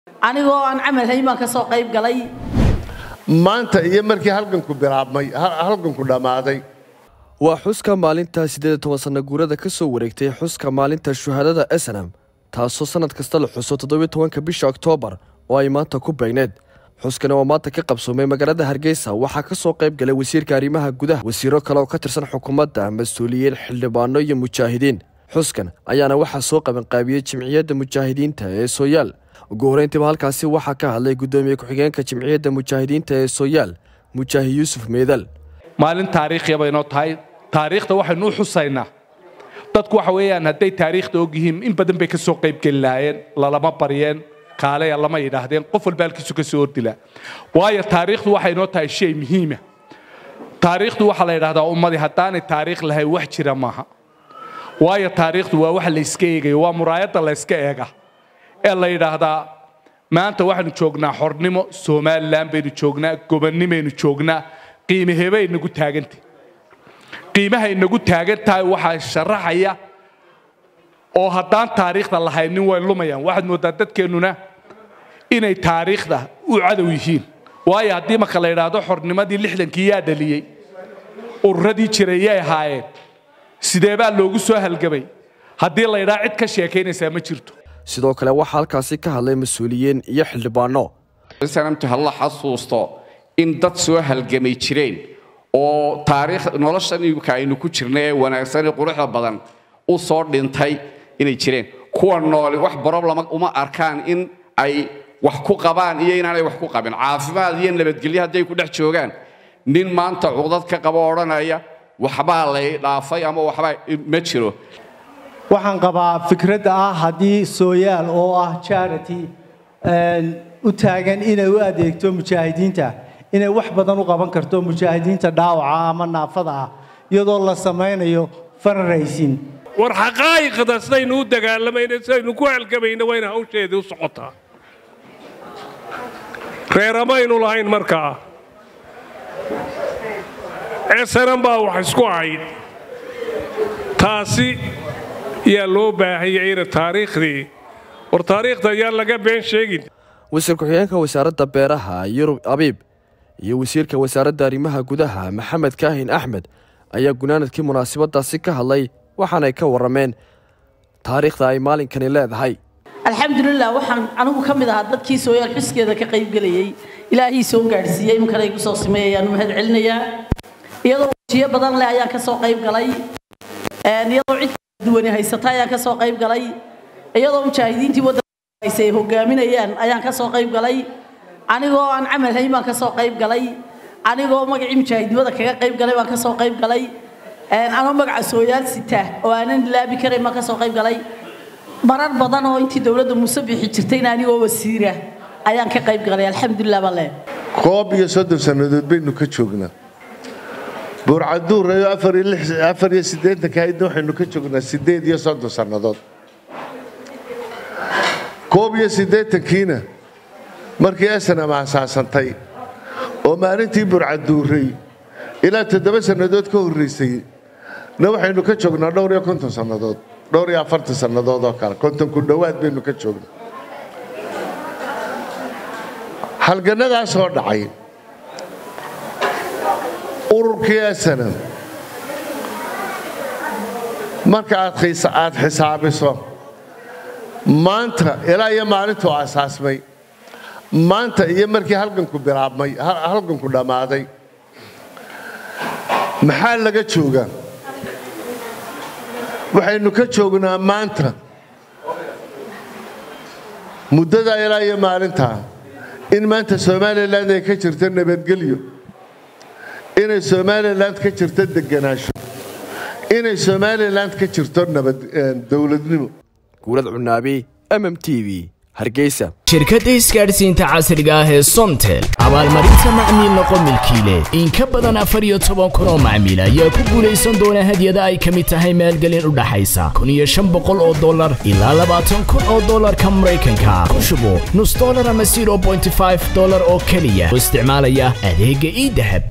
anigoo aan camal hayn baan ka soo qayb galay maanta iyo markii halganku bilaabmay halganku dhammaaday waa xuska maalinta siddeed iyo toban sanno guurada ka soo wareegtay xuska maalinta shuhaadada esenam taasoo sannad kasta la xuso toddobiyo tobanka bisha oktoobar oo ay maanta ku beegneed xuskani oo maanta ka qabsoomay magaalada hargeysa waxaa ka soo qayb galay wasiirka arrimaha gudaha wasiiro kale oo ka tirsan xukuumadda mas-uuliyiin xildhibaano iyo mujaahidiin xuskan ayaana waxaa soo qabanqaabiyey jimciyadda mujaahidiinta ee sooyaal ugu horreyntiiba halkaasi waxaa ka hadlay guddoomiye ku-xigeenka jimciyadda mujaahidiinta ee sooyaal mujaahid yuusuf meedal maalin taariikhiya baynoo tahay taariikhda waxaynu u xusaynaa dadku waxa weeyaan hadday taariikhda og yihiin in badan bay ka soo qaybgeli lahaayeen lalama baryeen kaaleya lama yidhaahdeen qof walba halkiisu ka soo ordilaa waayo taariikhdu waxay noo tahay shay muhiima taariikhdu waxaa la yidhahdaa ummadii haddaanay taariikh lahayn wax jira maaha waayo taariikhdu waa wax la iska eegayo waa muraayadda la yska eega ee la yidhaahdaa maanta waxaynu joognaa xornimo somalilan baynu joognaa gobonnimaynu joognaa qiimahebay nagu taagantah qiimahay nagu taagan tahay waxaa sharaxaya oo haddaan taariikhda lahaynin way lumayaan waxaad mooddaa dadkeennuna inay taariikhda u cadow yihiin waayo haddii marka la yidhaahdo xornimadii lixdankii yaa dhaliyey ururadii jiray yay ahaayeen sidee baa loogu soo halgamay haddii la yidhaha cid ka sheekaynaysaa ma jirto sidoo kale waxaa halkaasi ka hadlay mas-uuliyiin iyo xildhibaano sanamtu halla xasuusto in dad soo halgamay jireen oo taariikh noloshan imika aynu ku jirna ee wanaagsan ee quruxda badan u soo dhintay inay jireen kuwa nooli wax broblema uma arkaan in ay wax ku qabaan iyo inaanay wax ku qabin caafimaad iyo nabadgelyo hadday ku dhex joogaan nin maanta cuqdad ka qabo odhanaya waxbaa lay dhaafay ama waxbaa ma jiro waxaan qabaa fikradda ah haddii sooyaal oo ah charity u taagan inay u adeegto mujaahidiinta inay wax badan u qaban karto mujaahidiinta dhaawaca ama naafada ah iyadoo la samaynayo fundraising war xaqaa'iqda sidaynu u dagaalamayna sidaynu ku halgamayna waa ina hawsheedii u socotaa reeramaynu lahayn markaa esanan baa wax isku ahayd taasi yaa loo baahanya ina taariikhdii war taariikhda ayaan laga been sheegin wasiir ku-xigeenka wasaaradda beeraha yurub abiib iyo wasiirka wasaaradda arrimaha gudaha maxamed kaahin axmed ayaa gunaanadkii munaasabadaasi ka hadlay waxaanay ka warrameen taariikhda ay maalinkani leedahay alxamdulilah waxaan anigu ka mid ahaa dadkii sooyaal xuskeeda ka qaybgelayey ilaahii soo gaadhsiiyey imankana igu soo sameeyay ayaan u mahad celinayaa iyadoo wajiyo badan leh ayaan ka soo qayb galay iyadoo cid duwani haysata ayaan ka soo qayb galay iyadoo mujaahidiintii waddanka haysa ay hogaaminayaan ayaan ka soo qayb galay anigoo aan camal hayn baan ka soo qayb galay anigoo magacii mujaahidnimada kaga qayb galay baan ka soo qayb galay anoo magaca sooyaal sita oo aanan laabi karayn baan ka soo qayb galay marar badan oo intii dowladda muuse bixi jirtayna anigoo wasiira ayaan ka qayb galay alxamdulilah baan leeyahay koob iyo soddon sannadood baynu ka joognaa buurcaduurayo afar iyo siddeetanka haydna waxaynu ka joognaa siddeed iyo soddon sannadood koob iyo siddeetankiina markii esanam aasaasantay oo maalintii burcaduuray ilaa toddoba sannadood ka horraysay na waxaynu ka joognaa dhowr iyo konton sannadood dhowr iyo afartan sannadood oo kale konton ku dhowaad baynu ka joognaa halgannadaasoo dhacay ururkii esanam marka aad xisaabiso maanta ilaa iyo maalintuu asaasmay maanta iyo markii halganku bilaabmay halganku dhammaaday maxaa laga joogaa waxaynu ka joognaa maanta muddadaa ilaa iyo maalintaa in maanta somalilan ay ka jirto nabadgelyo inay somalilan ka jirto deganaansho inay somalilan ka jirto nabad dowladnimo guurad cunaabi mm t v hargeysa shirkadda isgaadhsiinta casriga ah ee somtel abaalmarinta macmiil noqo milkiile in ka badan afar iyo toban kun oo macmiil ayaa ku guulaysan doona hadyada ay ka mid tahay maalgelin u dhaxaysa kun iyo shan boqol oo dollar ilaa labaatan kun oo dollarka maraykanka ku shubo nus dollar ama zero bointy five dollar oo keliya oo isticmaalaya adeegga ii dahab